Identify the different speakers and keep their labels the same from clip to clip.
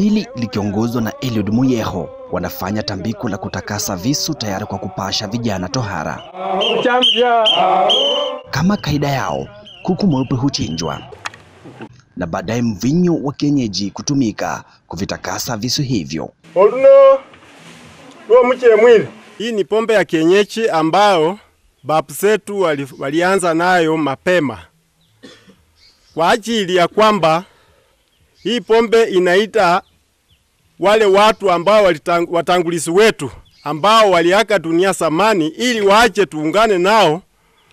Speaker 1: hili likiongozwa na Eliud Muyeho wanafanya tambiko la kutakasa visu tayari kwa kupasha vijana tohara. Kama kaida yao, kuku mweupe huchinjwa na baadaye mvinyo wa kienyeji kutumika kuvitakasa visu hivyo.
Speaker 2: oluno lwomuchile mwili hii ni pombe ya kienyeji ambayo babu zetu wali, walianza nayo mapema kwa ajili ya kwamba hii pombe inaita wale watu ambao walitang, watangulizi wetu ambao waliaka dunia samani, ili waje tuungane nao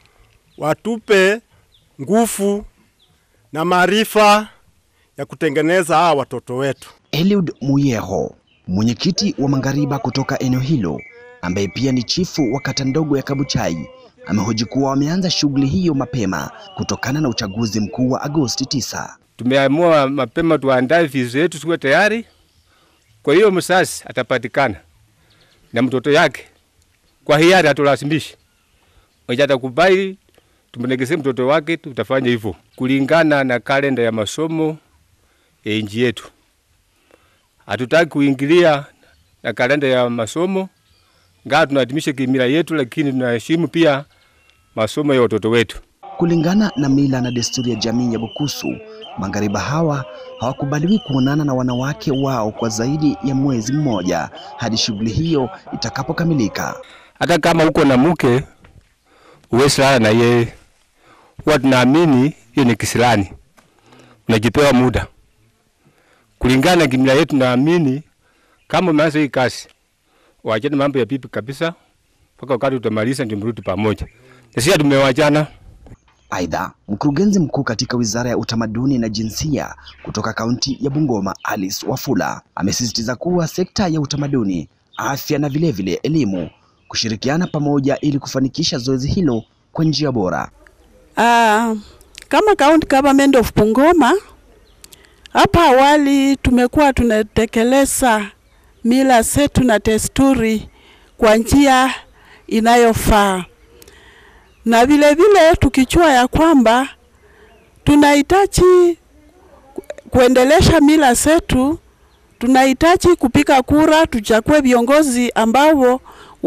Speaker 2: watupe nguvu na maarifa ya kutengeneza hawa watoto wetu.
Speaker 1: Eliud Muyeho, mwenyekiti wa Mangariba kutoka eneo hilo, ambaye pia ni chifu wa kata ndogo ya Kabuchai, amehoji kuwa wameanza shughuli hiyo mapema kutokana na uchaguzi mkuu wa Agosti 9.
Speaker 3: Tumeamua mapema tuandae vizu yetu tuwe tayari. Kwa hiyo msasi atapatikana na mtoto yake kwa hiari, hatulazimishi mwenye atakubali tumnegeze mtoto wake, tutafanya hivyo kulingana na kalenda ya masomo ya nchi yetu. Hatutaki kuingilia na kalenda ya masomo, ngaa tunaadhimisha kimila yetu, lakini tunaheshimu pia masomo ya watoto wetu.
Speaker 1: Kulingana na mila na desturi ya jamii ya Bukusu, Mangariba hawa hawakubaliwi kuonana na wanawake wao kwa zaidi ya mwezi mmoja hadi shughuli hiyo itakapokamilika.
Speaker 3: Hata kama uko na mke uwezi lala na yeye, huwa tunaamini hiyo ni kisilani, unajipewa muda kulingana na kimila yetu. Naamini kama umeanza hii kazi, wachane mambo ya pipi kabisa, mpaka wakati utamaliza ndio mrudi pamoja. Na sisi tumewachana.
Speaker 1: Aidha, mkurugenzi mkuu katika Wizara ya Utamaduni na Jinsia kutoka kaunti ya Bungoma, Alice Wafula, amesisitiza kuwa sekta ya utamaduni, afya na vilevile elimu kushirikiana pamoja ili kufanikisha zoezi hilo kwa njia bora.
Speaker 4: Uh, kama County Government of Bungoma hapa awali tumekuwa tunatekeleza mila zetu na desturi kwa njia inayofaa na vile vile tukichua ya kwamba tunahitaji kuendelesha mila zetu, tunahitaji kupiga kura, tuchague viongozi ambao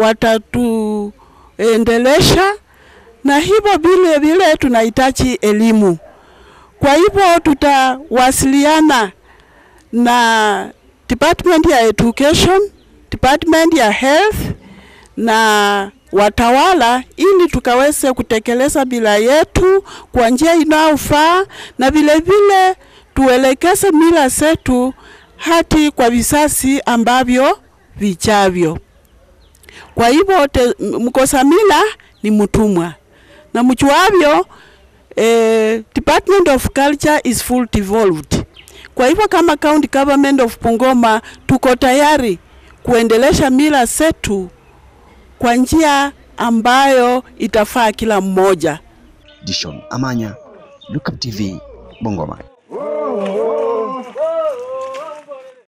Speaker 4: watatuendelesha, na hivyo vile vile tunahitaji elimu. Kwa hivyo tutawasiliana na department ya education, department ya health na watawala ili tukaweze kutekeleza mila yetu kwa njia inayofaa na vile vile tuelekeze mila zetu hadi kwa vizazi ambavyo vijavyo. Kwa hivyo mkosa mila ni mtumwa, na mchuavyo eh, Department of Culture is full devolved. Kwa hivyo kama County Government of Bungoma tuko tayari kuendelesha mila zetu kwa njia ambayo itafaa kila mmoja.
Speaker 1: Dishon Amanya, Lookup TV, Bungoma.